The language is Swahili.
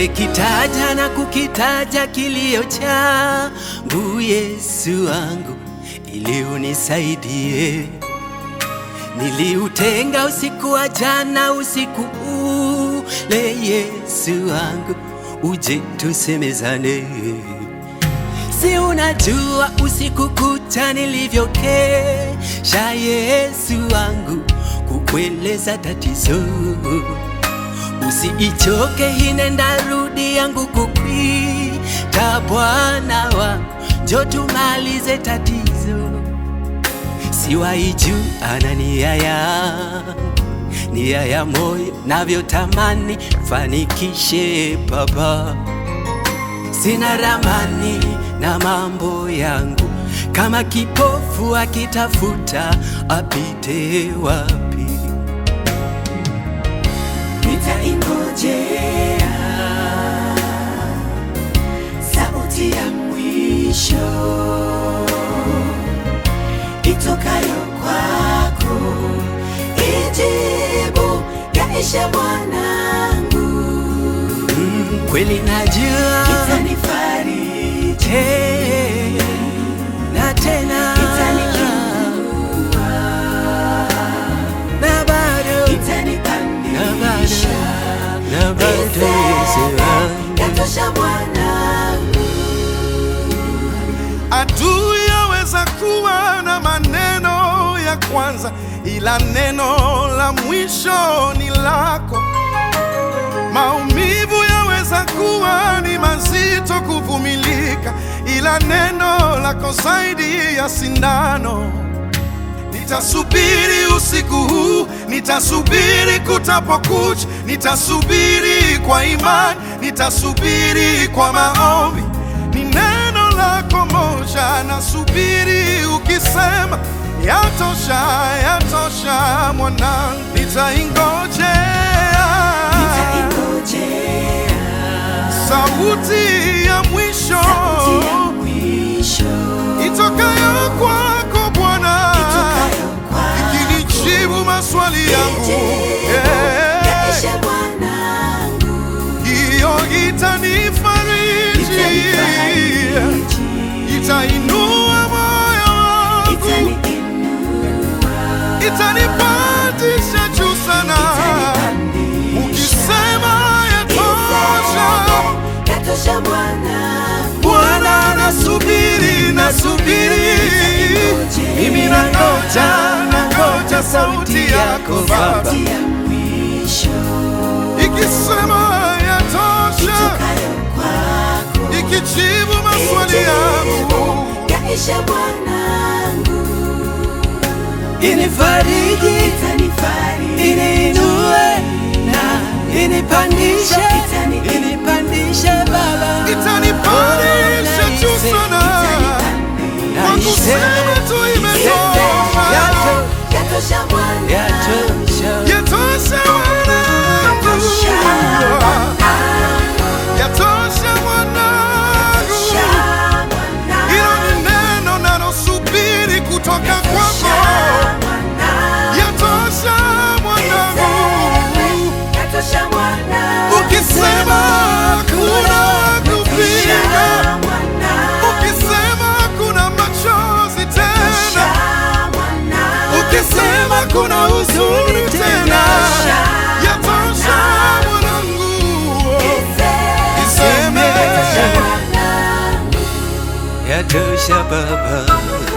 Nimekitaja na kukitaja kilio changu, Yesu wangu, ili unisaidie. Niliutenga usiku wa jana, usiku ule, Yesu wangu, uje tusemezane. Si unajua usiku kucha nilivyokesha, Yesu wangu, kukueleza tatizo Usiichoke, hinenda rudi yangu kukwita, Bwana wangu, njo tumalize tatizo. Siwaiju ana nia yangu, nia ya moyo, navyotamani fanikishe Baba. Sina ramani na mambo yangu, kama kipofu akitafuta apite wapi? Nitaingojea sauti ya mwisho itokayo kwako, ijibu yaishe mwanangu, Mm, kweli najua itanifariji, Hey, na tena itaniinua, na bado itanipandisha, na bado Yesu wangu. yatosha mwanangu. Adui yaweza kuwa na maneno ya kwanza, ila neno la mwisho ni lako. Maumivu yaweza kuwa ni mazito kuvumilika, ila neno lako zaidi ya sindano. Nitasubiri usiku huu, nitasubiri kutapokucha, nitasubiri kwa imani, nitasubiri kwa maombi. Ni neno lako moja, nasubiri ukisema, yatosha, yatosha mwanangu, nitaingojea Nitaingojea sauti ya mwisho sauti ya mwisho itokayo kwako Bwana itokayo kwako, ikinijibu maswali yangu ijibu Eh, yaishe mwanangu, hiyo itanifariji, itanifariji, itainua moyo wangu, itaniinua, itanipandisha juu sana. itanipandisha, Ukisema yatosha, yatosha mwanangu, Bwana nasubiri, nasubiri, mimi nangoja, nangoja sauti yako Baba sauti ya mwisho ikisema yatosha, itokayo kwako, ikijibu maswali yangu yaishe mwanangu, Inifariji, itanifariji, iniinue na inipandishe, Itani- inipandishe Baba, itanipandisha juu sana. Kwa kusema tu imetosha, Yato- yatosha mwanangu, yatosha. yatosha mwanangu, yatosha mwanangu. Hilo ni neno nalosubiri kutoka kwako, yatosha mwanangu. Ukisema kuna kupinga, ukisema kuna machozi tena, ukisema kuna huzuni tena, yatosha mwanangu. Iseme Yatosha Baba,